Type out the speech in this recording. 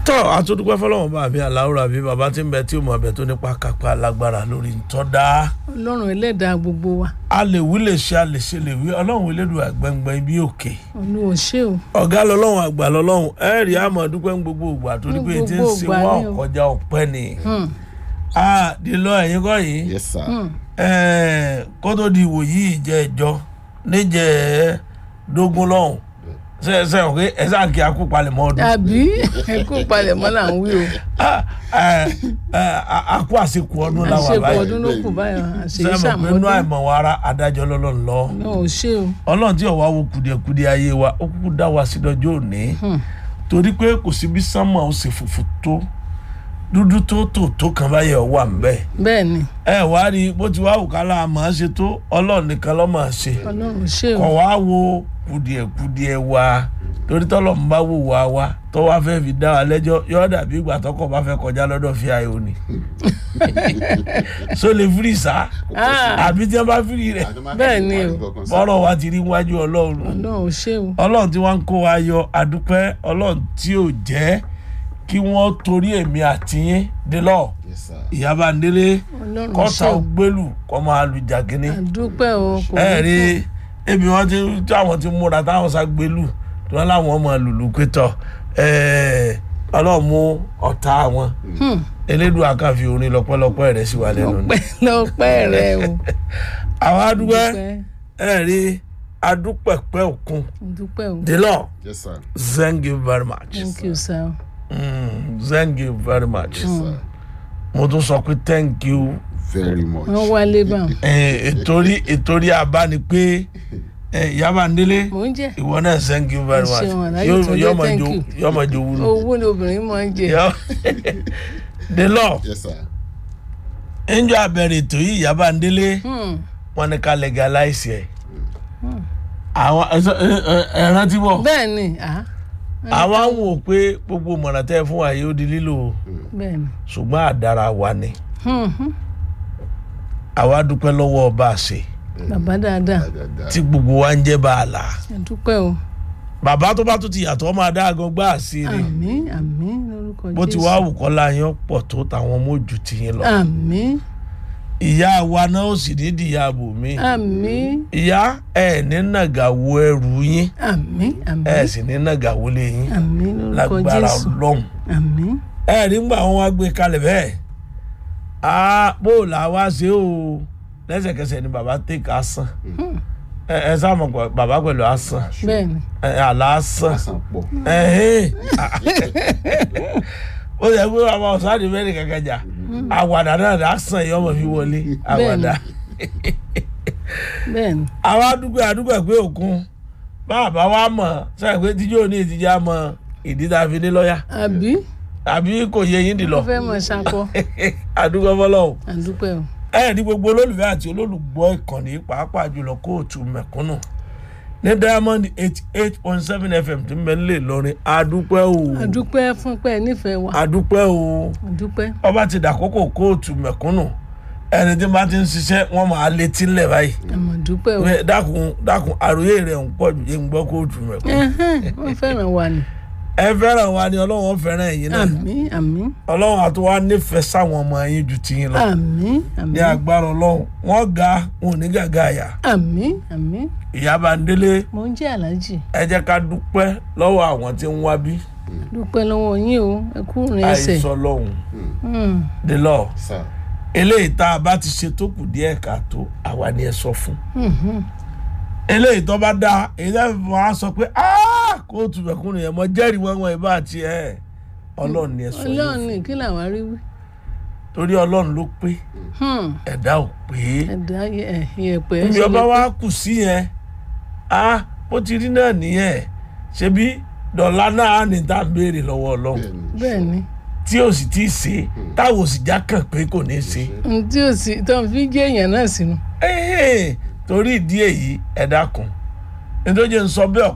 tọ́ àtúndúpẹ́ fọlọ́wọ́n bá mi aláwòrán àbí bàbá tí ń bẹ tí ó mọ abẹ tó nípa kápá lágbára lórí ntọ́dá ọlọ́run ẹlẹ́dàá gbogbo wa a lè wí lè ṣe a lè ṣe lè wí ọlọ́run elédùn àgbẹ̀ngbẹ̀ ibi òkè olúwo ṣé o ọ̀gá lọ́lọ́run àgbà lọ́lọ́run ẹ rí àmọ́ dúpẹ́ ń gbogbo ìgbà torí pé tí ń gbogbo ṣe ìgbà wá ni o. ọ̀kọjá ọ̀pẹ́ ni Hmm, a di lọ ẹ̀yìn kọ́ yìí yes sir. hmm. ẹ̀ẹ́ kó tó di ìwòyí ìjẹ́ ìjọ níjẹ́ dógún lọ́hùn ṣe ṣe òkè ẹ sáà kí akú palẹ̀mọ́ ọdún àbí ẹkú palẹ̀mọ́ là ń wí o Ah, ẹ, ẹ, a- akú àsìkò ọdún làwọn àṣepọ̀ àbáyé ọdún ló kù báyọ̀ àṣeyí sẹ́mọ̀ pé inú sàmọ́dún àìmọ̀ wa ara adájọ́ lọ́lọ́run lọ náà ò ṣe o ọlọ́run tí ọ̀wá wo kùdìẹ̀kudìẹ ayé wa ó kúkú dá wa sí lọ́jọ́ òní Hmm. torí pé kò sí bí sánmọ̀ ó sì fùfù tó dúdú tó tò tó kan báyẹ̀ wà ń bẹ́ẹ̀ bẹ́ẹ̀ ni ẹ wá rí i bó ti wá wù ká láà máa ṣe tó ọlọ́run nìkan ló máa ṣe ọlọ́run ṣé o kọ̀ wá wo kùdìẹ̀kudìẹ wa torí tọ́lọ̀ ń bá wò wá wa tó wá fẹ́ fi dá wa lẹ́jọ́ yọ́ dàbí ìgbà tọkọ̀ bá fẹ́ kọjá lọ́dọ̀ fi ayò ni so lè firi sá Ah, àbí tí wọ́n bá firi rẹ̀ Bẹ́ẹ̀ ni o. bọ́rọ̀ wa ti rí wájú ọlọ́run ọlọ́run ṣé o ọlọ́run tí wọ́n ń kó wa yọ adúpẹ́ ọlọ́run tí ò jẹ́ kí wọ́n torí èmi àtìyín dé lọ yes sir. ìyábà ń délé ọlọ́run ṣé kọ́ta o gbélù kọ́ máa lu jàgínní àdúpẹ́ o kò ẹ ní rí kú. ebi wọn ti tí àwọn ti múra táwọn sá gbélù tí wọn láwọn ọmọ lùlù pétọ ọlọ́run mú ọ̀tá wọn Hmm, elédùn àkànfi orin lọ́pọ̀lọpọ̀ rẹ̀ sí wa lẹ́nu ni. ọpẹ́ lọ́pẹ́ rẹ o àwọn adúpẹ́ dúpẹ́ ẹ rí adúpẹ̀pẹ́ òkun dúpẹ́ o délọ yes sir. thank you very much thank you sir mm, thank you very much yes sir. mo tún sọ pé thank you very much. wọ́n wálé báwọn Eh, ìtorí ìtorí àbá ni pé eh, Ìyábà Ndélé mò ń jẹ ìwọ náà thank you very Ẹ much ṣeun, àlàyé Yóò- tó jẹ́ yóò máa thank jo- you. yóò máa jowú nù. owó ni obìnrin máa ń jẹ Yọ. the law yes sir. njọ abẹrẹ ètò yìí Ìyábà Ndélé Hmm, wọn ní ká legalize ẹ àwọn ẹ- ẹ- ẹ- ẹ rántí bọ bẹ́ẹ̀ ni ah, àwọn ń wò pé gbogbo mọ̀nà tẹ́ fún wa yóò di lílò bẹ́ẹ̀ ni ṣùgbọ́n àdára wa ni Hmm, hmm. àwa dúpẹ́ lọ́wọ́ ọba àṣẹ bàbá dáadáa dáadáa. tí gbogbo wa ń jẹ́ bàálà àdúpẹ́ o bàbá tó bá tún ti yàtọ̀ ọmọ adáàgán gbá àṣírí àmín àmín lórúkọ bó ti wá àwùkọ́lá yẹn pọ̀ tó tàwọn ọmọ ojú ti yín lọ àmín ìyá wa náà ó sì ní ìdíyà bò mí àmín ìyá ẹ ní nàgà wo ẹrù yín àmín àmín ẹ sì ní nàgà wo lé yín àmín lórúkọ lágbára jésù ọlọ́run àmín ẹ rí ngbà wọn wá gbé kalẹ̀ bẹ́ẹ̀ á bó là wá ṣe o lẹ́sẹ̀kẹsẹ̀ ni bàbá tèkà asán ẹ ẹ sáà mọ̀ pé bàbá pẹ̀lú asán bẹ́ẹ̀ ni ẹ àlá asán asan pọ̀. ẹ̀hìn ó yẹ pé bàbá ọ̀sán mẹ́rin kankan jà àwàdà náà dà sàn yìí ọmọ fi wọlé àwàdà bẹ́ẹ̀ ni àwa àdúgbò àdúgbò pé òkun bàbá wa mọ̀ sẹ́yìn pé tíjọ́ ní ìtìjà mọ ìdí tá a fi ní lọ́ọ̀yà àbí àbí kò yẹ yín dì lọ wọ́n fẹ́ mọ̀ ṣakọ àdúgbò fọlọ́hùn àdúpẹ́ o ẹ ní gbogbo olólùfẹ́ àti olólùgbọ́ ìkànnì pàápàá jùlọ kóòtù mẹ̀kúnnù ní diamond eighty eight point seven fm tí ń bẹ nílé Ìlọrin adúpẹ́ o àdúpẹ́ fún pé ẹ nífẹ̀ẹ́ wa adúpẹ́ o àdúpẹ́ ọba ti dàkókò kóòtù mẹ̀kúnnù ẹni tí bá ti ń ṣiṣẹ́ wọ́n máa létí ńlẹ̀ báyìí àmọ̀ dúpẹ́ o Pé dákun dákun àròyé rẹ̀ ń pọ̀ jù yé ń gbọ́ kóòtù mẹ̀kúnnù Ẹhẹ́n, wọ́n fẹ́ràn wa ni ẹ fẹ́ràn wa ni ọlọ́run fẹ́ràn ẹ̀yin náà àmín àmín ọlọ́run àti wa nífẹ̀ẹ́ sáwọn ọmọ yín ju tiyín lọ àmín ní àmín agbára ọlọ́run wọ́n ga wọn ò ní gàgà àyà àmín àmín Ìyábà Ndélé mò ń jẹ́ aláàjì ẹ jẹ́ ká dúpẹ́ lọ́wọ́ àwọn tí ń wá bí dúpẹ́ lọ́wọ́ yín o ẹ kú rìn ẹsẹ̀ àìsàn lọ́hùn Hmm, the law sir. eléyìí tá a bá ti ṣe tó kù díẹ̀ káàtó àwa ni ẹ sọ fún hmm, hmm. eléyìí tó bá dáa èyí tó fi wọn á sọ pé "Ah, kóòtù mẹ̀kúnnù yẹn mọ jẹ́rìí wọn wọn ìbá àti ẹ̀ ọlọ́run ni ẹ sọ yìí ọlọ́run ní kí làwa rí wí torí ọlọ́run ló pé Hmm, ẹ̀dá ò pé ẹ̀dá yẹ- yẹ̀pẹ̀ níbi ṣe ọba lè wa kù sí yẹn a bó ti rí náà nìyẹn ṣebí dọ̀là náà ní tá à ń béèrè lọ́wọ́ ọlọ́run pé- bẹ́ẹ̀ ni tí ò sì tí ì ṣe táwọn ò sì já kàn pé kò ní í ṣe. n tí ò sí tó ń fi gé èèyàn náà sínú Ẹ́ẹ̀, torí ìdí èyí ẹ dákun nítorí ń sọ bẹ́ẹ̀